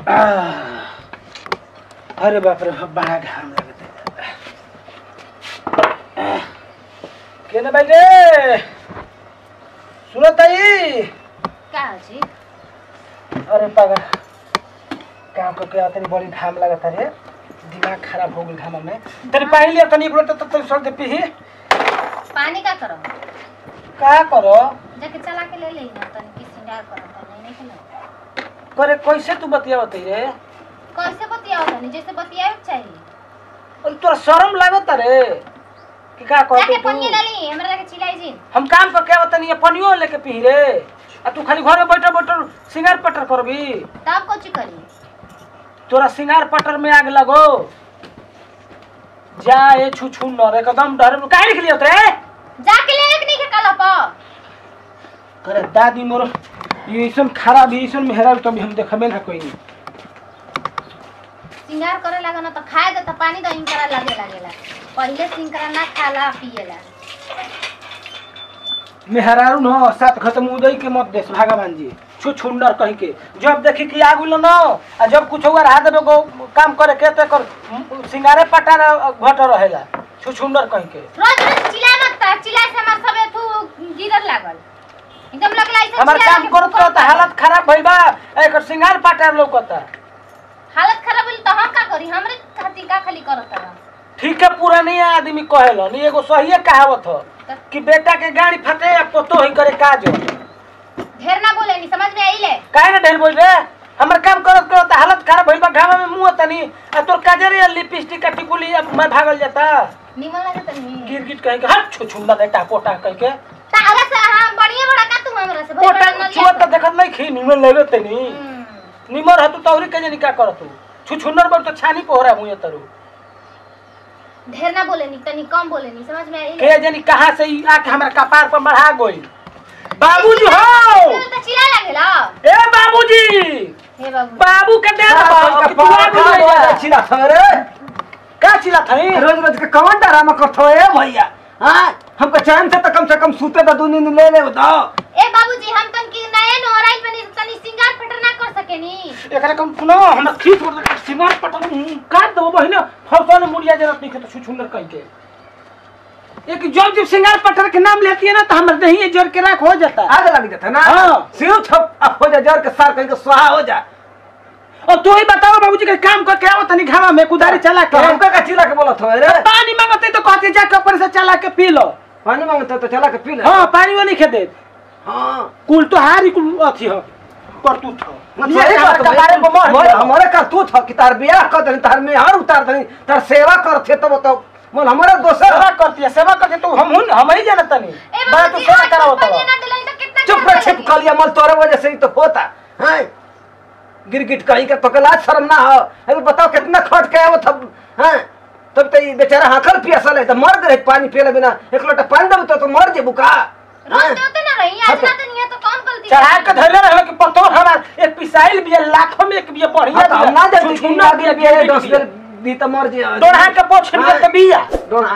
आह, अरे बाप रे बाप, बड़ा घाम लगता है केने भाई रे सुनो ताई का जी अरे पागल काम करके आते बड़ी घाम लगता रे दिमाग खराब हो गई घाम में तेरे पानी लिया तनी एक लोटा तब तक सर दे पी पानी का करो का करो जाके चला के ले लेना तनी की सिंगार करो तनी नहीं खेलो करे कैसे तू बतिया बती रे कैसे बतियाओ तनी जैसे बतियाए के चाहिए और तोरा शर्म लागत रे कि का जाके कहते पन्नी तू ले ली हमरा जाके चिल्लाई जी हम काम करके आवत नहीं पनियो लेके पी रे आ तू खाली घर में बैठल बैठल सिंगार पटर करबी तब कुछ करी तोरा सिंगार पटर में आग लगो जा ए छु छु न रे एकदम डर में काहे लिख लियो रे जाके ले एक नहीं के कल पर करे दादी मोर ये ऐसन खराब है ऐसन मेहरा तो भी हम देखबे ना कोई नहीं सिंगार करे लगा ना तो खाए दे तो पानी दही करा लगे लगेला पहले सिंगार ना खाला पिएला मेहरारू न सात खत्म उदय के मत देश भगवान जी छु छुंडर कह के जब देखी कि आगु न आ जब कुछ हुआ रहा देबे को काम करे के तो कर सिंगारे पटार घट रहेला छु छुंडर कह के रोज रोज चिल्ला मत ता चिल्ला से हमार सबे तू गिरर लागल एकदम लगला ऐसे हमार चिल्ला काम के करत फुकत तो हालत खराब भइल बा एकर सिंगार पटार लौकता हालत खराब होली तो हम का करी हमरे खातिर का खाली करत रहा ठीक है पूरा नहीं आदमी कहेला नहीं एगो सही कहावत हो कि बेटा के गाड़ी फटे या पोतो ही करे काज हो ढेर ना बोले नहीं समझ में आइले काहे ना ढेर बोल रे हमर काम करत करत हालत खराब भइल बा घामा में मुंह तनी आ तोर काजर या लिपस्टिक का टिकुली अब मैं भागल जाता निमन लगे तनी गिर गिर कह के हट छु छुंडा दे टाको टा कह के तारा से हां बढ़िया बड़ा का तू हमरा से पोटा छुआ त देखत नहीं खी निमन लगे तनी निमर हतु तौरी के जनी का करत छु छुंडर बड़ तो छानी पोहरा मुंह तरु ढेर ना बोले नहीं तनी कम बोले नहीं समझ में आइले के जनी कहां से ई आके हमरा कपार पर बढ़ा गई बाबूजी हो तो चिल्ला लागेला ए बाबूजी हे बाबू बाबू के दे दो कि तू आ भी नहीं जा। छिला थरे का चिल्ला थई रोज रोज के कौन डरामा करथो ए भैया हां हमको चैन से तो कम से कम सूते तो दुनी ने ले ले दो ए बाबूजी हम तन की नए नोराई पे तनी सिंगार फटर ना कर सकेनी एकरा कम सुनो हमरा खींच पड़ सिमार पटन काट दो बहिन फौसा ने मुड़िया जरूरत नहीं के तो सुंदर कह के एक जब जब सिंगार पटर के नाम लेती है ना तो हमर दही जोर के राख हो जाता है आग लग जाता ना हाँ। सिर छप अब हो जा जर के सार कहीं के स्वाहा हो जा और तू ही बताओ बाबूजी के काम करके आओ तनी घामा में कुदारी चला तो के हमका का चिल्ला के बोलत हो रे पानी मांगते तो कहते जाके ऊपर से चला के पी लो पानी मांगते तो चला के पी ले हाँ पानी वो नहीं खेदे हां कुल तो हारी कुल अथी हो पर तू था मतलब ये बात के बारे में मर मोर गया। हमारे का तू था कि तार बियाह कर दनी तार में हर उतार दनी तार सेवा करथे तब तो मोर हमारा दोसर सेवा करती है सेवा करती है तो हम हुन हम ही जानत नहीं ए बड़ा तू बाबूजी सेवा आज कराओ पानी तो ना दिलाई तो कितना चुप गरम रह छिप लगेगी। कलिया मल तोरे वजह से ही तो होता हैं गिरगिट कहीं के तो लाज शर्म ना हो अरे बताओ कितना खट के आवत हम हैं तब तो ये बेचारा हाकल पियासल है तो मर गए पानी पियले बिना एक लोटा पानी देब तो, तो मर जेबू का रोज हैं? देते ना रही आज ना तो नहीं है तो कौन गलती चढ़ा के धरले रहे कि पतो हमार एक पिसाइल भी है, लाखों में एक भी है, बढ़िया हाँ, तो हम ना जानते कि छुछुन्ना आगे भी है, बिया गिरगिट दस भी है। बेर दी तो मर जे डोढ़ा के पोछ में हाँ। तो बिया डोना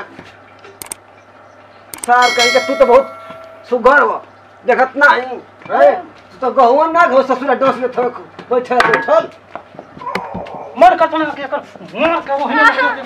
सार कहीं के तू तो बहुत सुघर हो देखत ना ही हैं? तू तो गहुआ ना घो ससुरा डोस में थोक बैठल बैठल मर कर तोने के कर मर के वो है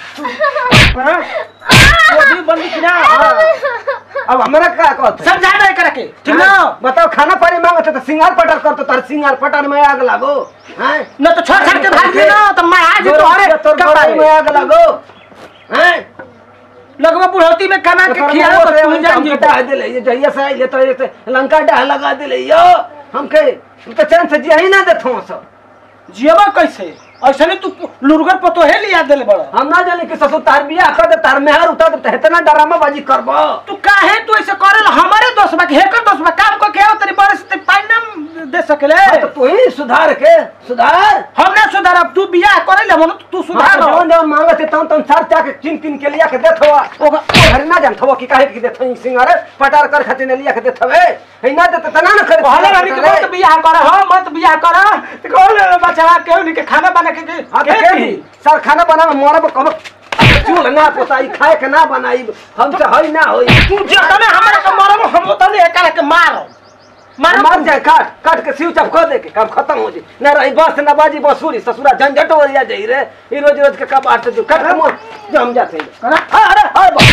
वो भी बंदी की ना अब हमरा का कहत सब जा रहे करके ठीक ना बताओ खाना पानी मांगते तो सिंगार पटर करते तार सिंगार पटर में आग लागो हैं न तो छोड़ छाड़ के भाग गए ना तो मैं आज तो अरे तोर घर में आग लागो हैं लगवा बुढ़ौती में कमा के खिया तो तू जान जी डाह दे ले जहिया से आइले तो एक लंका डाह लगा दे ले यो हमके हम तो चैन से जिया ही ना देथो सब जियबा कैसे ऐसे नहीं तू लुरगर पतो है लिया देले बड़ा हम ना जाने कि ससुर तार बियाह कर दे तार मेहर उतार दे इतना डरामा बाजी करबो तू काहे तू ऐसे करे हमारे दोस्त बा हेकर दोस्त बा काम को क्या तेरी बड़े से पानी ना दे सकले हाँ, तो तू ही सुधार के सुधार हमने सुधार अब तू बियाह करे ले मन तू सुधार सुधार जौन जौन मांगत तौन तौन सार चाके चिन चिन के लिया के देथवा ओगा घर ना जान थवा कि काहे के देथई सिंगारे पटार कर खातिर ने लिया के देथवे है ना देत तना ना करे कहले रानी के मत बियाह कर हो मत बियाह कर कहले बचवा केहू नहीं के खाना बना के के हां तो के सर खाना बनावे मोरब कब चूल ना पोताई खाए के ना बनाई हमसे हई ना होई तू जतने हमरा के मारब हम तने एकरा के मारब मारो। मार जाए काट काट के स्विच ऑफ कर दे के काम खत्म हो जाए ना रही बस ना बाजी बसूरी ससुरा झंझट हो जा जाई रे ई रोज रोज के का बात जो काट के जो हम जाते हैं करा। हां अरे हाय बा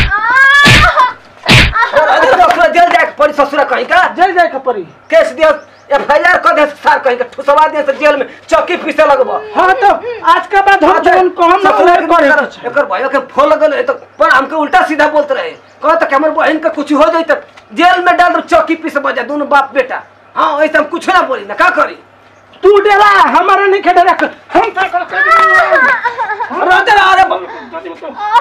अरे ससुरा जेल जाए के पड़ी ससुरा कहीं का जेल जाए के पड़ी केस दियो एफ आई आर कर दे सार कहीं का ठुसवा दिए तो जेल में चौकी पीसे लगबो हाँ तो आज के बाद हम जवन कहम ना ससुरा उहे के करे एकर- के छै। एकर भयो के फोन लगल है तो पर हमके उल्टा सीधा बोलते रहे कहो तो हमर बहन के कुछ हो जाई तो जेल में डाल दो चौकी पीसे बजा दोनों बाप बेटा हाँ ऐसे हम कुछ ना बोली ना का करी तू डेरा हमारा नहीं खेडे रख हम तो कर कर अरे अरे ब-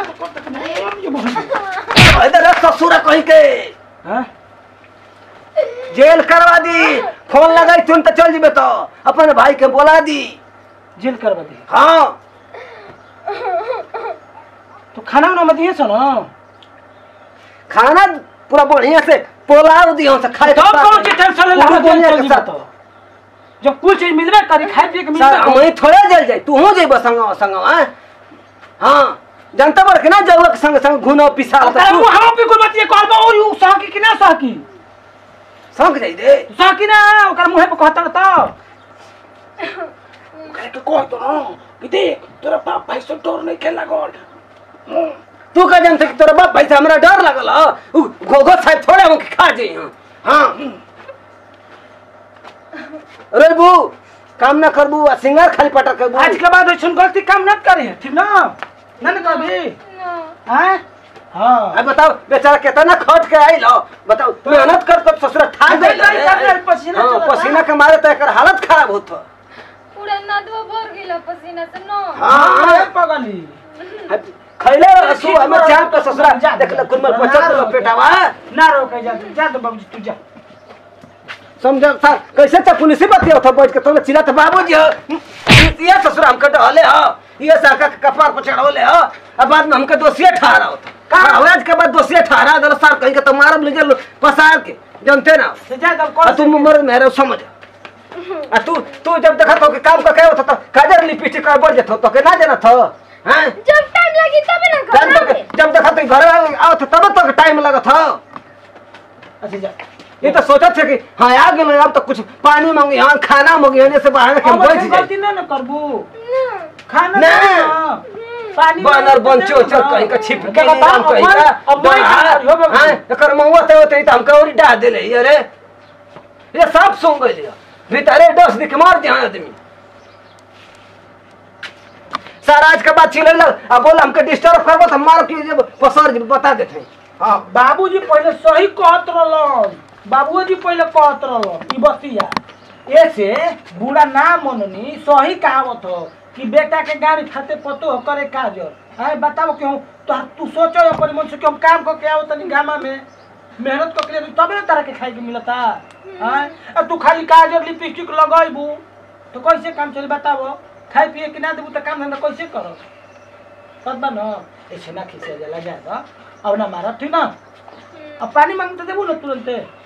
इधर ससुरा कहीं के हाँ जेल करवा दी फोन लगाई तुम तो चल जीबे तो अपने भाई के बोला दी जेल करवा दे हाँ तो खाना उना मत दिए सुनो खाना पूरा बढ़िया से पोलाव दियो से खाए तो कौन सी टेंशन ले पूरा ला दुनिया जेल के चल साथ तो जब कुछ चीज मिलबे करी खाए पिए के सर मिलबे वही थोड़े जेल जाए तू हो जेब संगवा संगवा हैं? हाँ जनता बड़ के ना जरूरत संग संग घुनो पिसा ओकरा वो हम पे कोई बतिए कहबा और यू साकी कि ना साकी संग जाई दे साकी ना ओकरा मुंह पे कहता तो ओकरा के कह तो ना कि देख तोरा बाप भाई से डर नहीं खेला गोल तू का जानते कि तोरा बाप भाई से हमरा डर लगल ह? उ घोघो साहब थोड़े हम खा जाई हाँ हाँ रेबू काम ना करबू आ सिंगार खाली पटा करबू आज के बाद ऐसा गलती काम न करे ठीक ना ना ना करबी हैं हाँ अब बताओ बेचारा कितना खट के आइल हो बताओ मेहनत कर कर ससुरा ठाक नहीं, नहीं, कर ले, पसीना हाँ, चलत बा। पसीना के मारे तो एकर हालत खराब होत ह। पूरा नदवा भर गेल पसीना से न हाँ हाँ पगली अब खैले रसू हमें चार का ससुरा जा, देख ले कुल में ना पचत रोके। पेटावा ना रोके जा जा तो बाबूजी तू जा समझ सर कैसे तो पुलिस बतिया था बैठ के तुमने चिल्ला तो बाबूजी हो ये ससुरा हमके डहले हो ये साका के कपार पर चढ़ौले हो अब बाद में हमके दोषी ठहरा होता का? आज के बाद दोषी ठहरा दल सर कहीं के तो मारब ले जल पसार के जानते ना तो जा तब आ कौन तुम मर मेरे समझ आ तू तू जब देखा तो कि काम का क्या होता तो काजर लिपस्टिक का बढ़ जाता तो के ना जाना था हैं जब टाइम लगी तब ना जब घर तक जब देखा तो घर आओ तो तब तक टाइम लगा था अच्छा जा ये तो सोचा थे कि हाँ आ गए अब तो कुछ पानी मांगी हाँ खाना मांगी होने से बाहर के अब बैठ ऐसे जाए गलती ना ना करबू खाना ना। ना पानी बानर बंचो चल कहीं का छिप के नहीं हम कहीं का अब मैं हाँ, हाँ, एकर महुआ ते होते तो हमका और डाल देले ये रे ये सब सुन गइल भीतरे दस दिख मार दे आदमी सर आज के बाद चिल्ले लग अब बोल हमके डिस्टर्ब करबो तो मार के जब पसर जी बता देते हाँ बाबूजी पहले सही कहत रहलन बाबूजी पहले कहत रहलन ई बतिया ऐसे बूढ़ा ना मननी सही कहावत हो कि बेटा के गाड़ी खाते पतो हो करे काजर आए बताओ क्यों तो तू सोचो अपन मन से कि हम काम करके आओ तनी गामा में मेहनत करके लिए तबे ना तारा के खाए के मिलता आए अब तू खाली काजर लिपस्टिक लगाइबू तो कैसे काम चली बताओ खाए पिए के ना देबू तो काम धंधा कैसे करो तब न ऐसे ना खिसे जाला जा अब ना मारा ठीक ना अब पानी मांगते देबू ना तुरंते